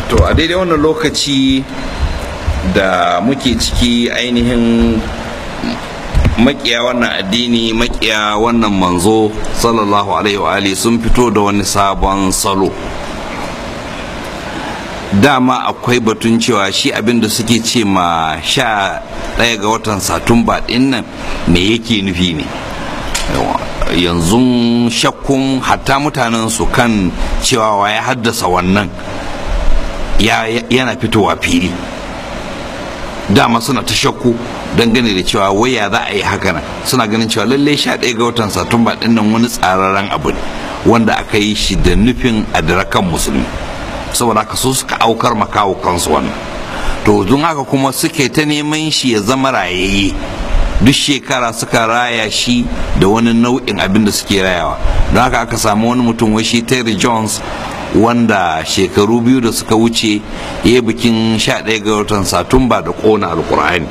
to a daidai wannan lokaci da muke ciki ainihin makiya wannan addini makiya wannan manzo sallallahu alaihi wa alihi sun fito da wani sabon salo dama akwai batun cewa shi abinda suke ce ma sha ɗaya ga watan satumba ɗin nan me yake nufi ne yanzu shakkun hatta mutanen su kan cewa ya haddasa wannan yana fitowa fili dama suna ta shakku dangane da cewa waya za a yi haka nan suna ganin cewa lallai sha ɗaya ga watan satumba ɗin nan wani tsararren abu ne wanda aka yi shi da nufin adirakan musulmi saboda haka su suka aukar makawo kansu wannan to don haka kuma suke ta neman shi ya zama rayayye duk shekara suka raya shi da wani nau'in abin da suke rayawa don haka aka samu wani mutum wai shi terry jones wanda shekaru biyu da suka wuce ya yi bikin 11 ga watan satumba da kona alkur'ani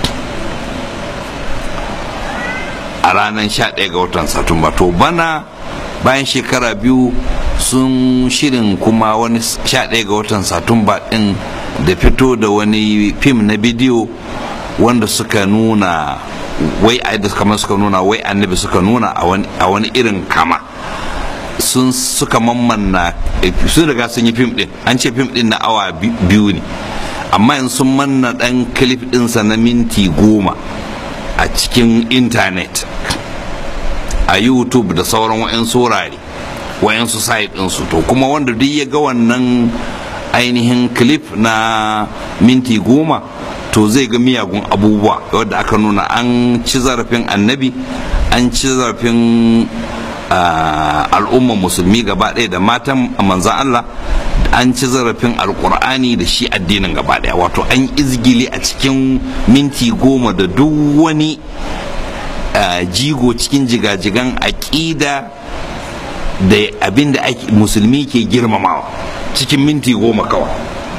a ranar 11 ga watan satumba to bana bayan shekara biyu sun shirin kuma wani 11 ga watan satumba din da fito da wani fim na bidiyo wanda suka nuna wai a kamar suka nuna wai annabi suka nuna a wani irin kama sun suka mammanna sun riga sun yi fim din an ce fim din na awa biyu ne amma in sun manna dan clip dinsa na minti goma a cikin intanet a youtube da sauran wa'yansu wurare wa'yansu site ɗinsu to kuma wanda duk ya ga wannan ainihin clip na minti goma to zai ga miyagun abubuwa wadda aka nuna an ci zarafin annabi an ci zarafin al'umman musulmi gaba ɗaya da matan manzan Allah an ci zarafin alkur'ani da shi addinin gaba ɗaya wato an izgili a cikin minti goma da duk wani jigo cikin jigajigan aƙida da abin da musulmi ke girmamawa cikin minti goma kawai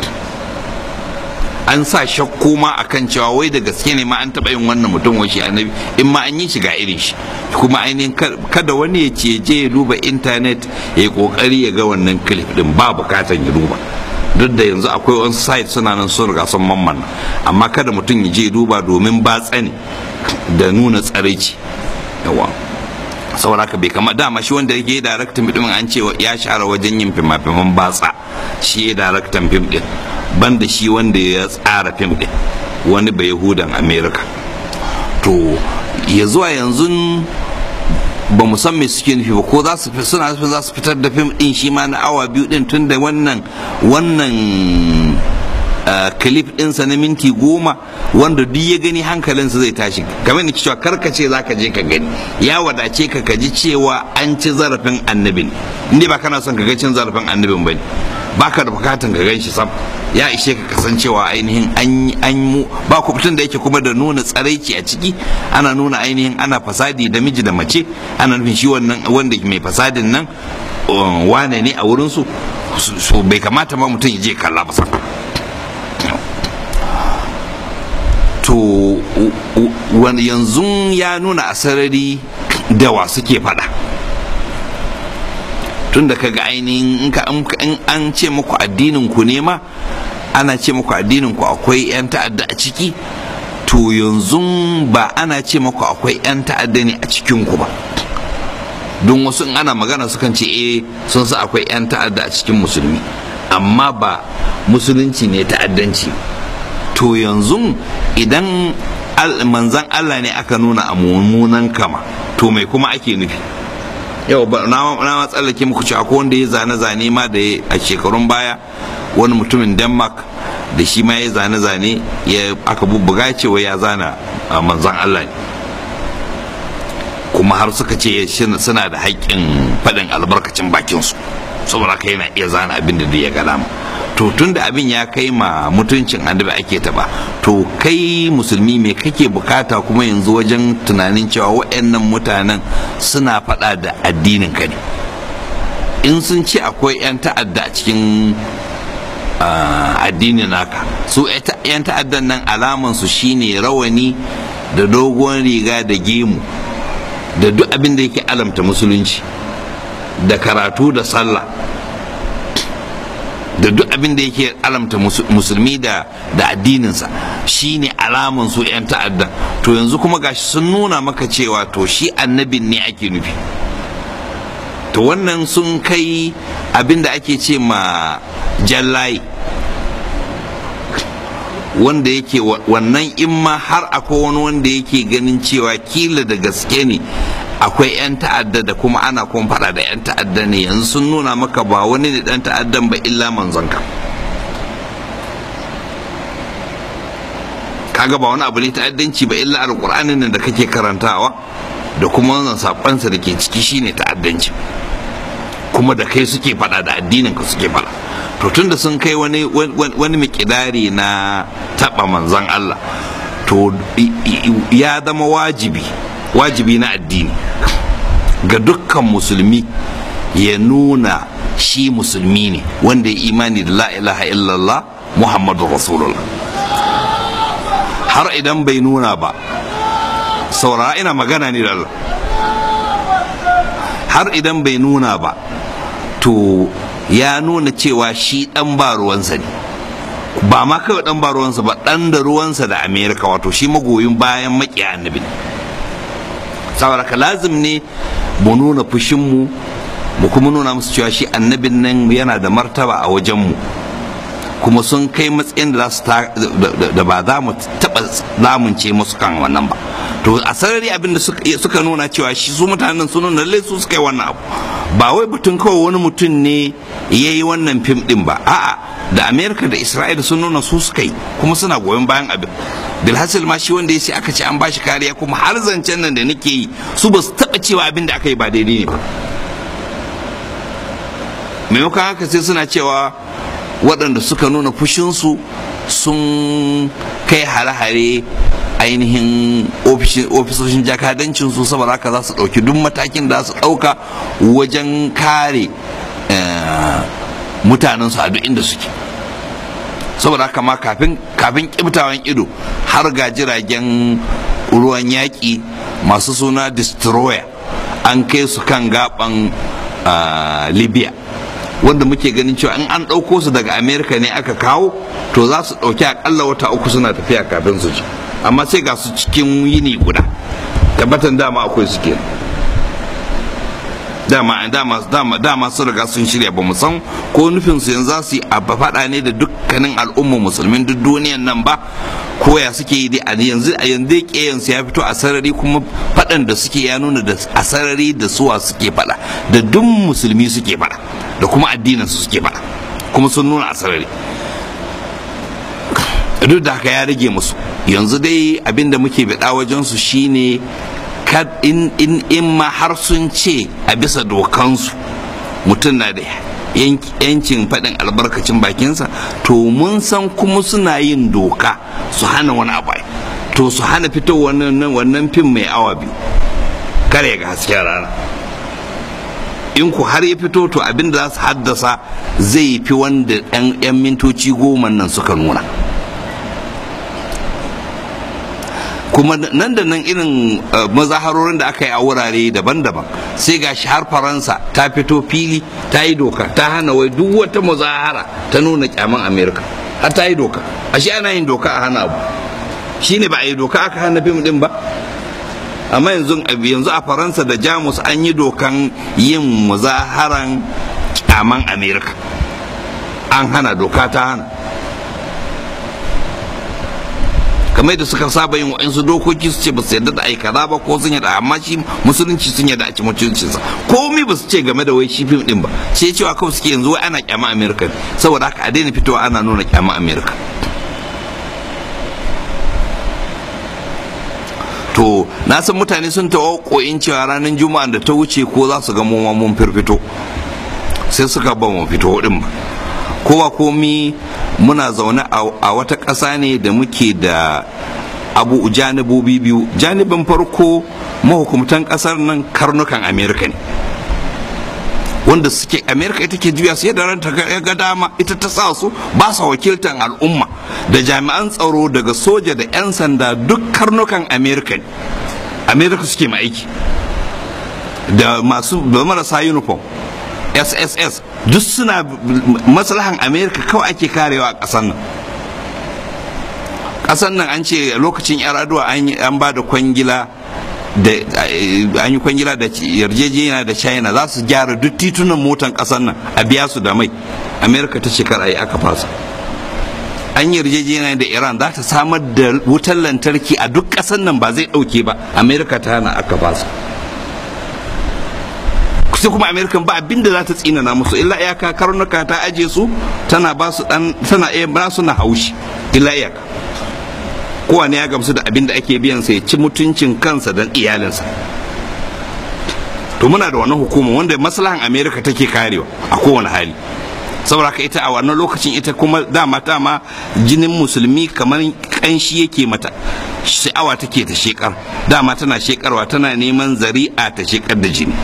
an sa shakku ma akan cewa wai da gaske ne ma an taɓa yin wannan mutum wa shi annabi in ma an yi shi ga irin shi kuma ainihin kada wani ya ce je ya duba intanet ya yi kokari ya ga wannan clip din ba bukatan ya duba duk da yanzu akwai wani site suna nan sun riga sun mamman amma kada mutum ya je duba domin batsa ne da nuna tsaraici yawa saboda haka bai kama dama shi wanda yake daraktan fim an ce ya share wajen yin fima-fiman batsa shi ya daraktan fim din banda shi wanda ya tsara fim din wani bai yahudan america to ya zuwa yanzu ba mu san me suke nufi ba ko za su suna nufin za su fitar da fim din shi ma na awa biyu din tun da wannan wannan clip ɗinsa na minti goma wanda duk ya gani hankalinsa zai tashi kamar da cewa karkace za ka je ka gani ya wadace ka kaji cewa an ci zarafin annabin inda ba kana son ka ga cin zarafin annabin ba ne ba ka da bukatan ka gan shi sam ya ishe ka kasancewa ainihin an mu ba ku fitin da yake kuma da nuna tsaraici a ciki ana nuna ainihin ana fasadi da miji da mace ana nufin shi wannan wanda mai fasadin nan wane ne a wurinsu so bai kamata ma mutum ya je kalla ba to yanzu ya nuna a sarari dawa suke fada tun da kaga ainihin in an ce muku addinin ku ne ma ana ce muku addinin ku akwai 'yan ta'adda a ciki to yanzu ba ana ce muku akwai 'yan ta'adda ne a cikin ku ba don wasu in ana magana sukan ce eh sun sa akwai 'yan ta'adda a cikin musulmi amma ba musulunci ne ta'addanci to yanzu idan manzan Allah ne aka nuna a mummunan kama to mai kuma ake nufi yau na ma tsallake muku ci akwai wanda ya zane-zane ma da a shekarun baya wani mutumin denmark da shi ma ya zane-zane ya aka bubbuga cewa ya zana manzan Allah ne kuma har suka ce suna da haƙƙin faɗin albarkacin bakinsu saboda haka yana iya zana abin da ya ga dama to tun da abin ya kai ma mutuncin annabi ake taba to kai musulmi me kake bukata kuma yanzu wajen tunanin cewa waɗannan mutanen suna faɗa da addinin ka ne in sun ce akwai 'yan ta'adda a cikin addinin naka su 'yan ta'addan nan alaman su shine rawani da dogon riga da gemu da duk abin da yake alamta musulunci da karatu da sallah da duk abin da yake alamta musulmi da da addininsa shine alaman su 'yan ta'adda to yanzu kuma gashi sun nuna maka cewa to shi annabin ne ake nufi to wannan sun kai abin da ake ce ma jallayi wanda yake wannan in ma har akwai wani wanda yake ganin cewa kila da gaske ne akwai 'yan ta'adda da kuma ana kuma faɗa da 'yan ta'adda ne yanzu sun nuna maka ba wani ne ɗan ta'addan ba illa manzonka kaga ba wani abu ne ta'addanci ba illa alƙur'anin nan da kake karantawa da kuma wannan saƙonsa da ke ciki shine ta'addanci kuma da kai suke faɗa da addinin ka suke faɗa to tunda sun kai wani wani mikidari na taɓa manzon Allah to ya zama wajibi wajibi na addini ga dukkan musulmi ya nuna shi musulmi ne wanda ya imani da la ilaha illallah muhammadu rasulullah har idan bai nuna ba saurara ina magana ne da Allah har idan bai nuna ba to ya nuna cewa shi dan ba ruwansa ne ba ma kawai dan ba ruwansa ba dan da ruwansa da amerika wato shi magoyin bayan makiya annabi ne saboda ka lazim ne mu nuna fushinmu mu kuma nuna musu cewa shi annabin nan yana da martaba a wajenmu kuma sun kai matsayin da da ba za mu taɓa lamunce musu kan wannan ba to a sarari abin da suka nuna cewa shi su mutanen sun nuna lallai su suka yi wannan abu ba wai batun kawai wani mutum ne ya yi wannan fim din ba a'a da amerika da isra'ila sun nuna su suka yi kuma suna goyon bayan abin bilhassil ma shi wanda ya ce aka ce an bashi kariya kuma har zancen nan da nake yi su ba su taba cewa abin da aka yi ba daidai ne ba maimakon haka sai suna cewa waɗanda suka nuna fushinsu sun kai hare-hare ainihin ofisoshin jakadancinsu saboda haka za su ɗauki duk matakin da su ɗauka wajen kare mutanensu a duk inda suke saboda haka ma kafin kafin kibtawan ido har ga jiragen ruwan yaƙi masu suna destroyer an kai su kan gaban libya wanda muke ganin cewa in an ɗauko su daga america ne aka kawo to za su ɗauki akalla wata uku suna tafiya kafin su ci amma sai ga su cikin yini guda tabbatan dama akwai su kenan dama dama dama dama sun riga sun shirya ba mu san ko nufin su yanzu za su yi abba faɗa ne da dukkanin al'ummar musulmin duk duniyan nan ba ko ya suke yi a yanzu a yanzu kiyayen su ya fito a sarari kuma faɗan da suke ya nuna da a sarari da suwa suke faɗa da duk musulmi suke faɗa da kuma addinin su suke faɗa kuma sun nuna a sarari duk da haka ya rage musu yanzu dai abinda muke bida wajen su shine in, in, in ma har sun ce a bisa dokansu mutum na da yancin faɗin albarkacin bakinsa to mun san kuma suna yin doka su hana wani abu to su hana fito wannan wannan fim mai awa biyu kare ga hasken rana in ku har ya fito to abin da za su haddasa zai fi wanda 'yan mintoci goma nan suka nuna kuma nan da nan irin mazaharorin da aka yi a wurare daban-daban sai ga har faransa ta fito fili ta yi doka ta hana wai duk wata mazahara ta nuna kyaman amerika har ta yi doka ashe ana yin doka a hana abu shine ba a yi doka aka hana fim din ba amma yanzu yanzu a faransa da jamus an yi dokan yin muzaharan kyaman amerika an hana doka ta hana kamar da suka saba yin wa'insu dokoki su ce ba su yarda da aikata ba ko sun yarda amma shi musulunci sun yarda a ci mutuncinsa komai ba su ce game da wai shi fim din ba sai cewa kawai suke yanzu wai ana kyama amerika saboda haka a daina fitowa ana nuna kyama amerika to na san mutane sun tawo koyin cewa ranar juma'a da ta wuce ko za su ga mu mun firfito sai suka ba mu fito din ba kowa komi muna zaune a wata ƙasa ne da muke da abu janibobi biyu janibin farko mahukumtan ƙasar nan karnukan amerika ne wanda suke amerika ita ke juya su yadda ranta ga dama ita ta sa su ba sa wakiltan al'umma da jami'an tsaro daga soja da 'yan sanda duk karnukan amerika ne amerika suke ma aiki da masu da marasa uniform sss duk suna maslahan amerika kawai ake karewa a ƙasar nan ƙasar nan an ce lokacin yar aduwa an ba da kwangila da an yi kwangila da yarjejeniya da china za su gyara duk titunan motan ƙasar nan a biya su da mai amerika ta shekara yi aka fasa an yi yarjejeniya da iran za ta samar da wutar lantarki a duk ƙasar nan ba zai ɗauke ba amerika ta hana aka fasa sai kuma amerikan ba abinda za ta tsinana musu illa iyaka karnuka ta aje su tana ba su dan tana iya ba su na haushi illa iyaka kowane ya gamsu da abin da ake biyan sa ya ci mutuncin kansa da iyalinsa to muna da wannan hukuma wanda maslahan amerika take karewa a kowane hali saboda haka ita a wannan lokacin ita kuma dama dama jinin musulmi kamar kanshi yake mata sha'awa take ta shekar dama tana shekarwa tana neman zari'a ta shekar da jini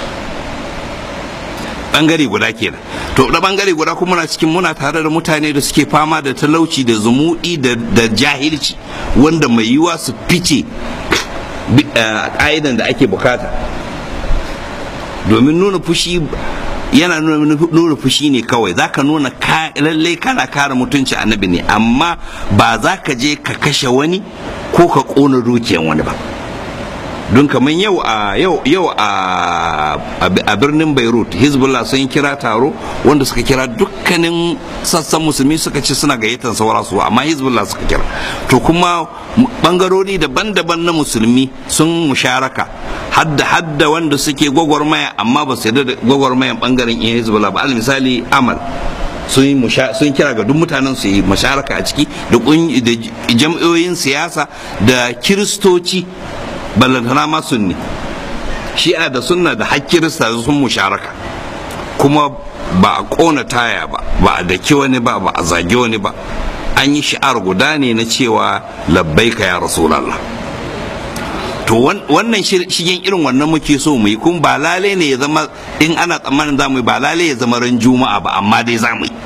bangare guda kenan to da bangare guda kuma muna cikin muna tare da mutane da suke fama da talauci da zumuɗi da jahilci wanda mai yiwa su fice ƙa'idan da ake bukata domin nuna fushi yana nuna fushi ne kawai za ka nuna lallai kana kare mutunci annabi ne amma ba za ka je ka kashe wani ko ka ƙona dukiyan wani ba don kamar yau a yau yau a birnin beirut hezbollah sun kira taro wanda suka kira dukkanin sassan musulmi suka ce suna gayyatar saura su amma hezbollah suka kira to kuma bangarori daban-daban na musulmi sun musharaka hadda hadda wanda suke gwagwarmaya amma ba su yarda da gwagwarmayan bangaren iya hezbollah ba al misali amal sun kira ga duk mutanen su yi masharaka a ciki da jam'iyyoyin siyasa da kiristoci ballantana ma sunni shi'a da sunna da hakkirista sun musharaka kuma ba a kona taya ba ba a daki wani ba ba a zage wani ba an yi shi'ar guda ne na cewa labbaika ya rasulallah to wannan shigen irin wannan muke so mu yi kun ba lale ne ya zama in ana tsammanin za mu yi ba lale ya zama ran juma'a ba amma dai za mu yi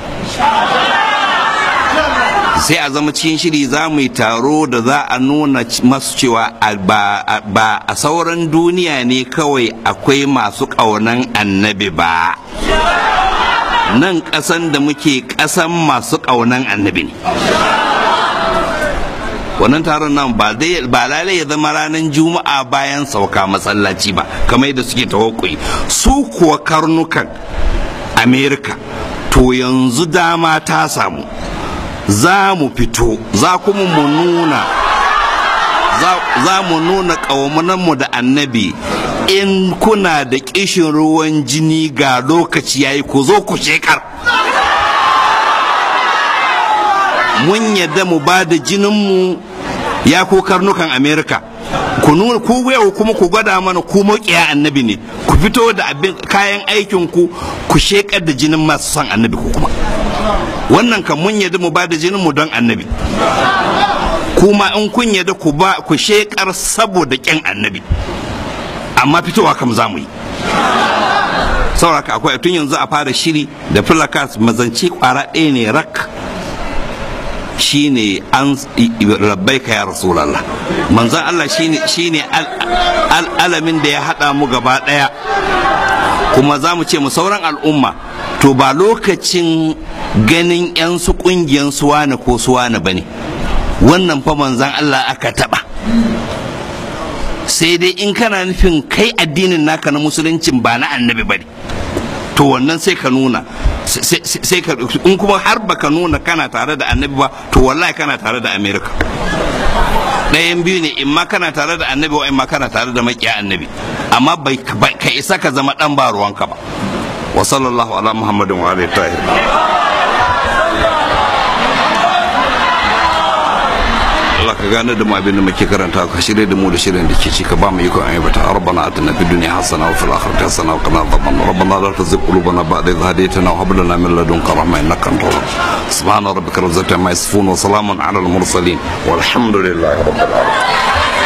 sai a zama cikin shiri za mu yi taro da za a nuna masu cewa ba a sauran duniya ne kawai akwai masu ƙaunan annabi ba nan ƙasan da muke ƙasan masu ƙaunan annabi ne wannan taron nan ba lalai ya zama ranar juma'a bayan sauka masallaci ba kamar yadda suke tawakkuli su kuwa karnukan amerika to yanzu dama ta samu za mu fito za kuma mu nuna za mu nuna ƙawamunanmu da annabi in kuna da ƙishin ruwan jini ga lokaci yayi ku zo ku shekar mun yadda mu ba da jininmu ya ko karnukan amerika ku nuna ku yau kuma ku gwada mana ku maƙiya annabi ne ku fito da kayan aikin ku ku shekar da jinin masu son annabi ku kuma wannan kan mun yadda mu ba da jinin mu don annabi kuma in kun yadda ku ba ku shekar saboda ƙyan annabi amma fitowa kam za mu yi sauraka akwai tun yanzu a fara shiri da filakas mazance kwara ɗaya ne rak shine an labbaika ya rasulallah manzon Allah shine shine alamin da ya hada mu gaba daya kuma za mu ce mu sauran al'umma to ba lokacin ganin 'yan su kungiyan suwana ko suwana bane wannan fa manzon Allah aka taba sai dai in kana nufin kai addinin naka na musuluncin ba na annabi bane to wannan sai ka nuna sai ka in kuma har baka nuna kana tare da annabi ba to wallahi kana tare da america ɗayan biyu ne in ma kana tare da annabi wa in ma kana tare da makiya annabi amma bai ka isa ka zama dan ba ruwanka ba wa sallallahu ala muhammadin wa alihi tahir Allah ka gane da mu abin da muke karanta ka shirye da mu da shirin da ke ci ka ba mu iko ayi bata rabbana atina fid dunya hasana wa fil akhirati hasana wa qina adhaban rabbana la tuzigh qulubana ba'da idh hadaytana wa hab lana min ladunka rahma innaka antal wahhab subhana rabbika rabbil izzati amma yasifun wa salamun ala al mursalin walhamdulillahi rabbil alamin